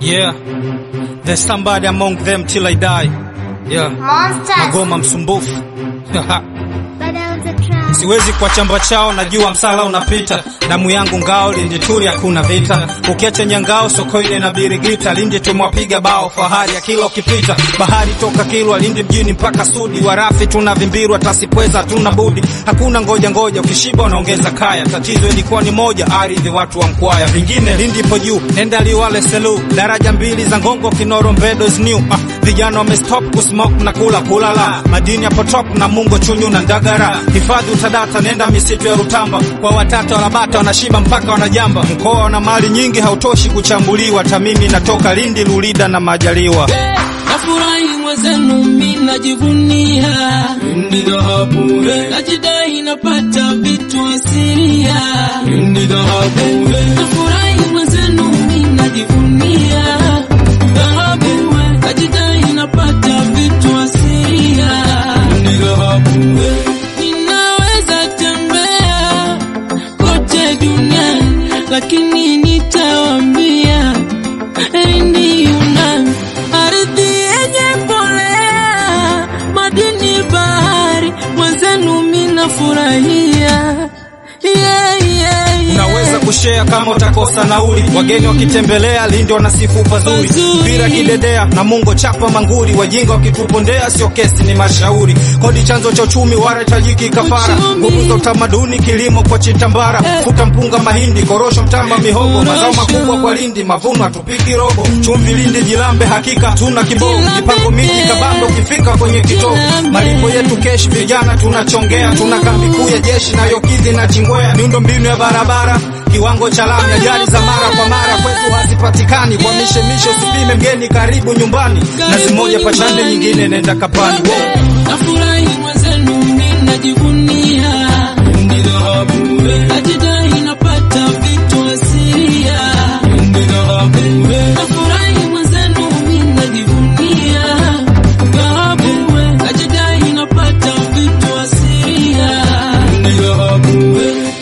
Yeah, there's somebody among them till I die. Yeah, Monsters. Magoma msumbufu. But I was a trap. Siwezi kwa chamba chao, najua msala unapita. Damu yangu ngao, Lindi turi hakuna vita. Ukiacha nyangao, Sokoine na Birigita, Lindi tumwapiga bao, fahari ya kila ukipita. Bahari toka Kilwa, Lindi mjini mpaka Sudi, warafi tunavimbirwa, tasipweza tuna budi. Hakuna ngoja ngoja, ukishiba unaongeza kaya. Tatizo ilikuwa ni moja, ardhi watu wa Mkwaya. Vingine Lindi ipo juu, nenda Liwale Selu, daraja mbili za Ngongo, Kinoro Mbedo is new. Ah, vijana wamestop kusmoke na kula kulala, madini yapo top na Mungo Chunyu na Ndagara, hifadhi utadata, nenda misitu ya Rutamba, kwa watata wanabata wanashiba mpaka wanajamba. Mkoa wana mali nyingi, hautoshi kuchambuliwa. Tamimi natoka Lindi, Lulida na Majaliwa. Nafurahi mwenzenu mi najivunia Ni dhahabu Najidai napata vitu asilia Ni dhahabu Nafurahi mwenzenu mi najivunia Dhahabu Najidai napata vitu asilia Ni dhahabu Ninaweza tembea kote duniani lakini nitawambia Lindi Yunani, ardhi yenye mbolea, madini bahari, mwenzenu mina furahia yeah, yeah, yeah. Unaweza kushare kama utakosa nauli. Wageni wakitembelea Lindi wanasifu pazuri, Pazuri. mpira kidedea na Mungo chapa manguri. Wajinga wakitupondea sio kesi, ni mashauri. Kodi chanzo cha uchumi, wara tajiki kafara, Uchumi. nguvu za utamaduni, kilimo kwa chitambara, Eh. futa mpunga, mahindi, korosho, mtama, mihogo, Korosho. mazao makubwa kwa Lindi, mavuno hatupiki robo, chumvi Lindi, jilambe, hakika tuna kiboo, Jilambe. mipango miji kabambe, ukifika kwenye kituo, Jilambe. malipo yetu kesh, vijana tunachongea, tuna kambi kuu ya jeshi nayo kidhi na chingwea, miundo mbinu ya barabara kiwango cha lami, ajali za mara kwa mara kwetu hazipatikani. Kwa mishemishe usipime mgeni, karibu nyumbani. Nazi moja pachande, nyingine nenda kapani. Wow. Nafurahi mwenzenu mi najivunia Ni dhahabu Najidai napata vitu asilia Ni dhahabu Nafurahi mwenzenu mi najivunia Dhahabu Najidai napata vitu asilia Ni dhahabu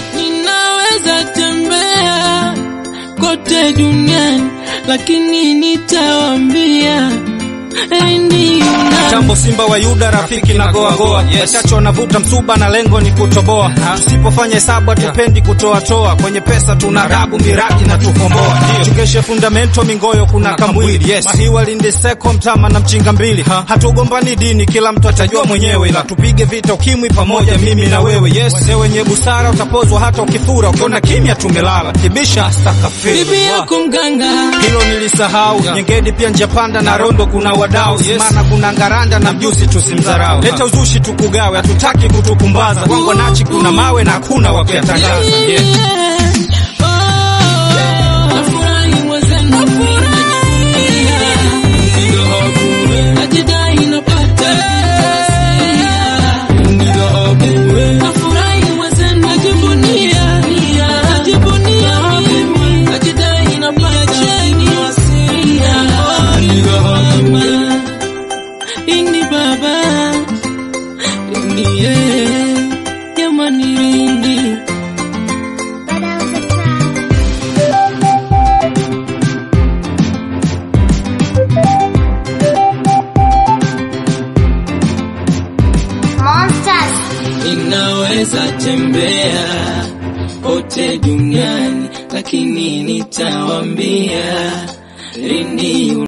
Ninaweza tembea kote duniani lakini nitawambia Lindi Yunani Tambo Simba wa Yuda, rafiki na goa goa, wachache wanavuta msuba na lengo ni kutoboa. Tusipofanya hesabu hatupendi kutoa toa, kwenye pesa tuna rabu miradi na tukomboa. Tukeshe fundamento mingoyo, kuna kamwili yes. Mahiwa Lindi seko mtama na mchinga mbili, hatugombani dini, kila mtu atajua mwenyewe, ila tupige vita ukimwi pamoja, mimi na wewe yes. Wazee wenye busara utapozwa hata ukifura, ukiona kimya tumelala, kibisha astakafiri bibi yako mganga hilo nilisahau. Nyengedi pia njapanda na Rondo kuna wadau Simana kuna Ngaranda na mjusi tusimdharau. Leta uzushi tukugawe, hatutaki kutukumbaza. Wangu nachi kuna mawe na hakuna wa kuyatangaza. Yeah. Nafurahi mwenzenu najivunia. Najidai napata Nafurahi mwenzenu najivunia. Najivunia mimi. Najidai napata Lindi baba Lindi yeah. Jamani Lindi But I was a trap. Monsters. Ninaweza tembea kote duniani, lakini nitawambia Lindi